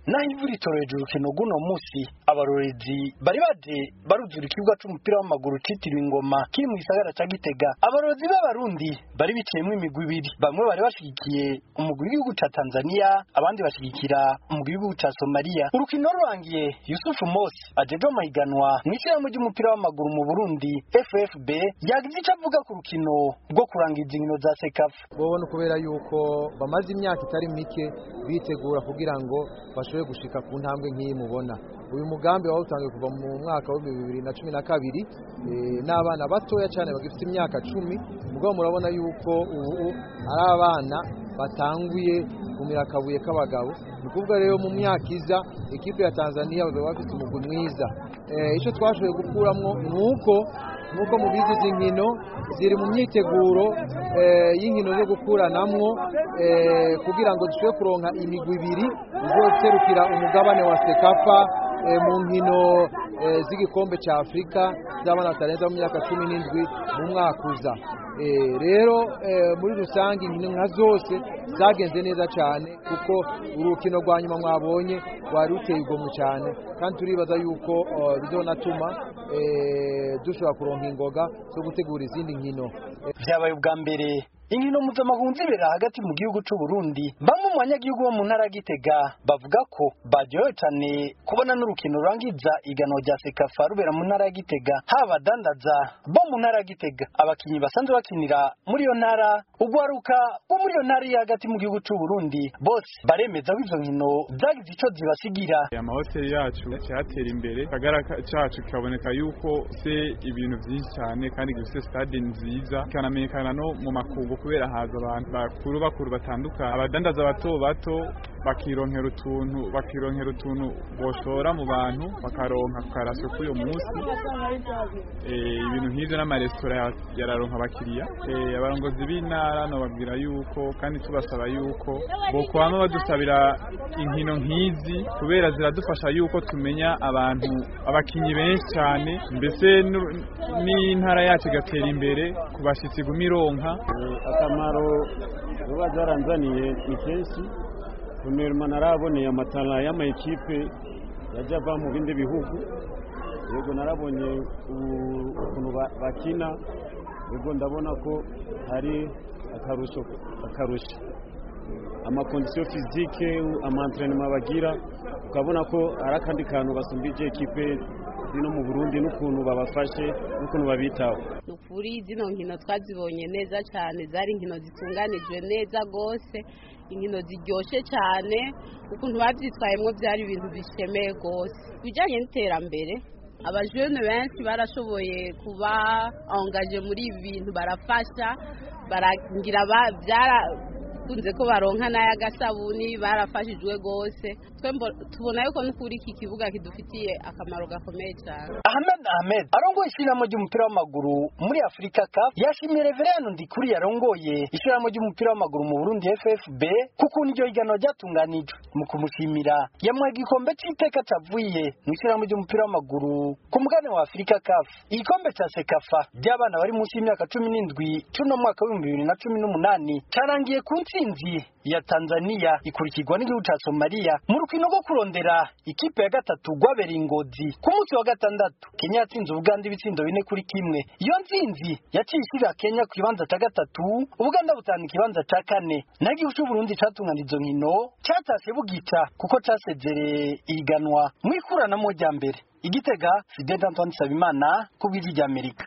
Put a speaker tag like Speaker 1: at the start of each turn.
Speaker 1: naho ivu ritoreje urukino rw'uno munsi abarorezi bari baje baruzura ikibuga c'umupira w'amaguru citiriwe ingoma kiri mu gisagara ca gitega abarorezi b'abarundi bari biciyemwo imigwi ibiri bamwe bari bashigikiye umugwi w'igihugu ca tanzania abandi bashigikira umugwi w'igihugu ca somaliya urukino rurangiye yusufu mosi ajeje amahiganwa mw'ishyirahamwe ry'umupira w'amaguru mu burundi ffb yagize ico avuga ku rukino rwo kurangiza inkino za sekafa
Speaker 2: bobona kubera yuko bamaze imyaka itari mike bitegura kugira ngo bashobore gushika ku ntambwe nk'iyi mubona uyu mugambi wawutangiye kuva mu mwaka w'ibihumbi bibiri na cumi na kabiri n'abana batoya cyane bagifite imyaka cumi mugabo murabona yuko ubu ari abana batanguye kumira akabuye k'abagabo ni ukuvuga rero mu myaka iza ekipe ya tanzania bazaba bafite umugwi mwiza icyo twashoboye gukuramo ni uko nk'uko mubizi izi nkino ziri mu myiteguro y'inkino zo gukuranamwo kugira ngo dushobore kuronka imigwi ibiri izoserukira umugabane wa sekafa mu nkino z'igikombe cya afurika z'abana batarenza mu myaka cumi n'indwi mu mwaka uza rero muri rusange inkino nka zose zagenze neza cyane kuko urukino rwa nyuma mwabonye rwari ruteye igomwe cyane kandi turibaza yuko bizonatuma dushobora kuronka ingoga zo gutegura izindi nkino
Speaker 1: byabaye ubwa mbere inkino mpuzamahanga zibera hagati mu gihugu cy'u Burundi bamwe mu banyagihugu bo mu ntara ya Gitega bavuga ko baryohewe cyane kubona n'urukino rurangiza igano rya Sekafa rubera mu ntara ya Gitega haba abadandaza bo mu ntara ya Gitega abakinnyi basanzwe bakinira muri iyo ntara ugwaruka bo muri iyo ntara iri hagati mu gihugu cy'u Burundi bose baremeza ko izo nkino zagize icyo zibasigira
Speaker 3: amahoteli yacu cyatera imbere kagara cacu kikaboneka yuko se ibintu byinshi cyane kandi gifite stade nziza kanamenyekana no mu makungu kubera haza abantu bakuru bakuru batandukanye abadandaza bato bato bakironkera utuntu bakironkera utuntu boshora mu bantu bakaronka karasyo k'uyo munsi ibintu nk'ivyo n'amaresitora yararonka abakiriya abarongozi b'intara nobabwira yuko kandi tubasaba yuko bokwama badusabira inkino nk'izi kubera ziradufasha yuko tumenya abantu abakinyi benshi cyane mbese n'intara yacu igatera imbere ku bashitsi iguma ironka
Speaker 4: akamaro zuba zaranzaniye ni kenshi kunema naraboneye amatara y'amayikipe yajya ava mu bindi bihugu yego narabonye ukuntu bakina yego ndabona ko hari akarusho akarusho amakondisiyo fizike amantrenema bagira ukabona ko ari akandi kantu basumbije ekipe zino mu burundi n'ukuntu babafashe n'ukuntu babitaho
Speaker 5: ni ukuri zino nkino twazibonye neza cyane zari inkino zitunganijwe neza rwose inkino ziryoshye cyane ukuntu babyitwayemo byari ibintu bishemeye rwose ibijyanye n'iterambere abajene benshi barashoboye kuba angaje muri ibi bintu barafasha baragira byara kunze ko baronka n'ay'agasabuni barafashijwe rwose tubona yuko n'ukuri iki kibuga kidufitiye akamaro gakomeye cyane
Speaker 1: ahmed ahmed arongoye ishyirahamwe ry'umupira w'amaguru muri afurika cup yashimiye reveriyani ndikuri yarongoye ishyirahamwe ry'umupira w'amaguru mu burundi ffb kuko iryo higanwa ryatunganijwe mu kumushimira yamuhaye igikombe cy'iteka cyavuye mu ishyirahamwe ry'umupira w'amaguru ku mugabane wa afurika cup igikombe cya sekafa ry'abana bari munsi y'imyaka cumi n'indwi cy'uno mwaka w'ibihumbi bibiri na cumi n'umunani cyarangiye ku ntsinzi ya tanzania ikurikirwa n'igihugu cya somaliya mu rukino rwo kurondera ikipe ya gatatu rwabereye ingozi ku munsi wa gatandatu kenya yatsinze ubuganda ibitsindo bine kuri kimwe iyo ntsinzi yaciye ishyirira kenya ku kibanza cya gatatu ubuganda butanga ikibanza cya kane naho igihugu cy'uburundi cyatungana izo nkino cyatashe bugica kuko cyasezereye ihiganwa mu ikuranamo rya mbere igitega fidel antoine nsabimana ku bw'ijwi ry'amerika